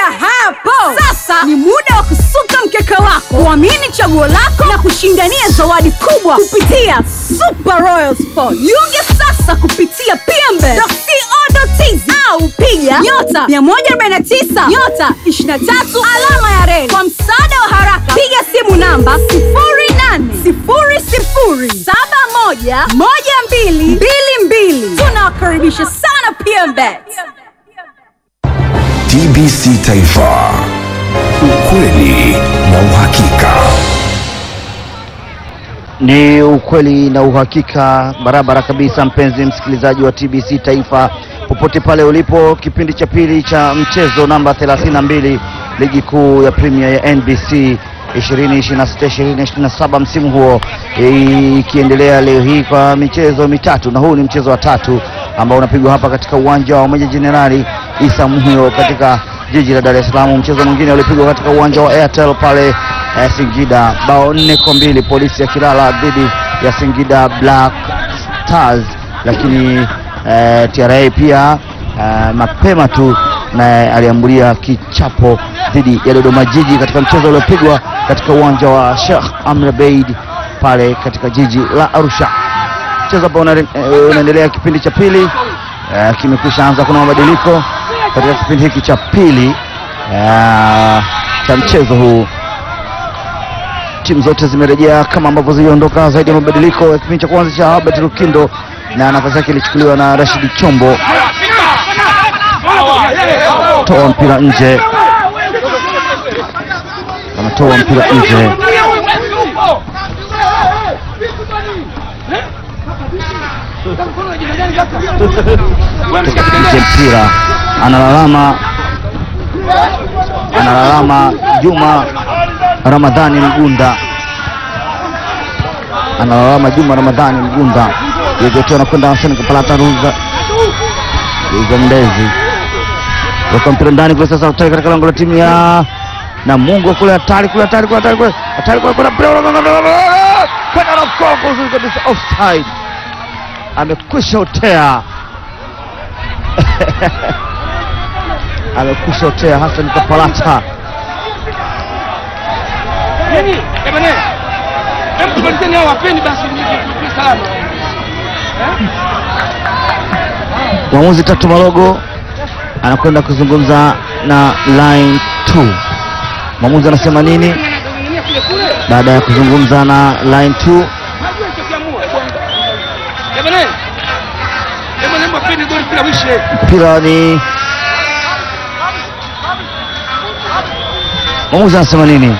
hapo. Sasa ni muda wa kusuka mkeka wako, kuamini chaguo lako na kushindania zawadi kubwa kupitia Super Royal Sport. Jiunge sasa kupitia pmbe.co.tz au piga nyota 149 nyota 23 alama ya reli. Kwa msaada wa haraka, piga simu namba 0800711222. Tunawakaribisha sana PMBet. TBC Taifa, ukweli na uhakika. Ni ukweli na uhakika barabara kabisa, mpenzi msikilizaji wa TBC Taifa, popote pale ulipo, kipindi cha pili cha mchezo namba 32 ligi kuu ya Premier ya NBC 2026-2027 msimu huo ikiendelea leo hii kwa michezo mitatu, na huu ni mchezo wa tatu ambao unapigwa hapa katika uwanja wa Meja Jenerali Isa Muhyo katika jiji la Dar es Salaam. Mchezo mwingine ulipigwa katika uwanja wa Airtel pale eh, Singida, bao nne kwa mbili polisi ya Kilala dhidi ya Singida Black Stars, lakini eh, TRA pia eh, mapema tu naye aliambulia kichapo dhidi ya Dodoma Jiji katika mchezo uliopigwa katika uwanja wa Sheikh Amri Abeid pale katika jiji la Arusha. Mchezo ambao una- eh, unaendelea kipindi cha pili eh, kimekwisha anza. Kuna mabadiliko katika kipindi hiki cha pili eh, cha mchezo huu. Timu zote zimerejea kama ambavyo ziliondoka. Zaidi ya mabadiliko ya kipindi cha kwanza cha Albert Lukindo na nafasi yake ilichukuliwa na Rashid Chombo, toa mpira nje, anatoa mpira nje. nje mpira analalama analalama Juma Ramadhani Mgunda analalama Juma Ramadhani Mgunda yezote anakwenda Hassan Kapalata Ruza Ruza Ndezi weka mpira ndani kule sasa utari katika lango la timu ya na Mungu kule hatari kule hatari kule hatari kule hatari kule kuna mpira kwenda na mkongo uzuri kabisa offside amekwisha otea amekwisha otea Hassan Kapalata Nini? Jamani. Hebu polizeni hao wapeni basi ni ni salama. mwamuzi Tatu Malogo anakwenda kuzungumza na line 2 mwamuzi anasema nini Ng'ang'ania kule kule. baada ya kuzungumza na line 2 Najua nitakiamua. Jamani. Jamani hebu wapeni goli kila wishe. mpira ni mwamuzi anasema nini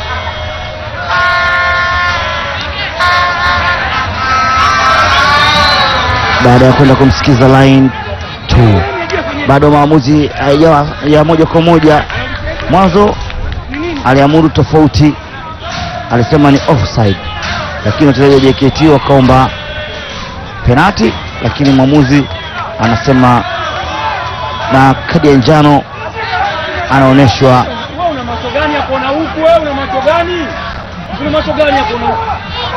baada ya kwenda kumsikiza line 2 bado maamuzi hayajawa ya moja kwa moja mwanzo aliamuru tofauti alisema ni offside lakini wachezaji wa JKT wakaomba penati lakini mwamuzi anasema na kadi ya njano anaonyeshwa Wewe una macho gani ya kuona huku? Wewe una macho gani? Una macho gani ya kuona huku?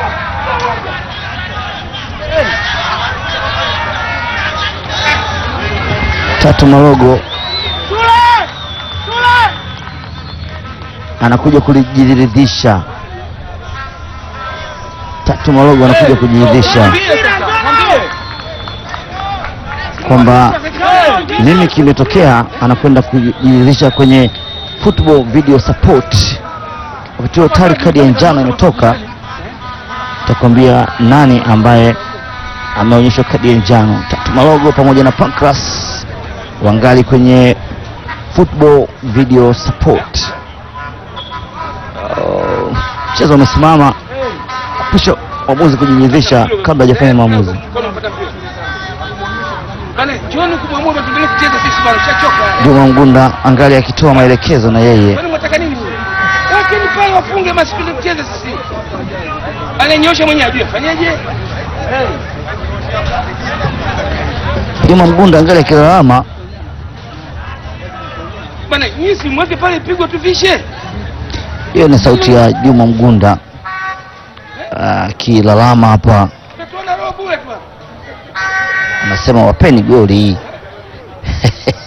Tatu Marogo Shule! Shule! anakuja kujiridhisha. Tatu Marogo anakuja kujiridhisha Mwambie sasa, mwambie. kwamba nini kimetokea, anakwenda kujiridhisha kwenye football video support. Wakati huo tayari kadi ya njano imetoka, takwambia nani ambaye ameonyeshwa kadi ya njano. Tatu Malogo pamoja na Pancras wangali kwenye football video support. Oh, Mchezo umesimama, pisha mwamuzi kujiridhisha kabla hajafanya maamuzi. Mkono unapata mpira. Bana, jioni kumwamua tuendelee kucheza sisi bana, tushachoka. Juma Mgunda angali akitoa maelekezo na yeye Kwani mwataka nini huyo? Lakini pale wafunge basi tuende kucheza sisi. Alenyosha mwenyewe ajue fanyaje? Juma Mgunda angali akilalama Bana, nyinyi si mweke pale pigwa tuvishe. Hiyo ni sauti ya Juma Mgunda akilalama hapa, Tuona roho bure tu. anasema wapeni goli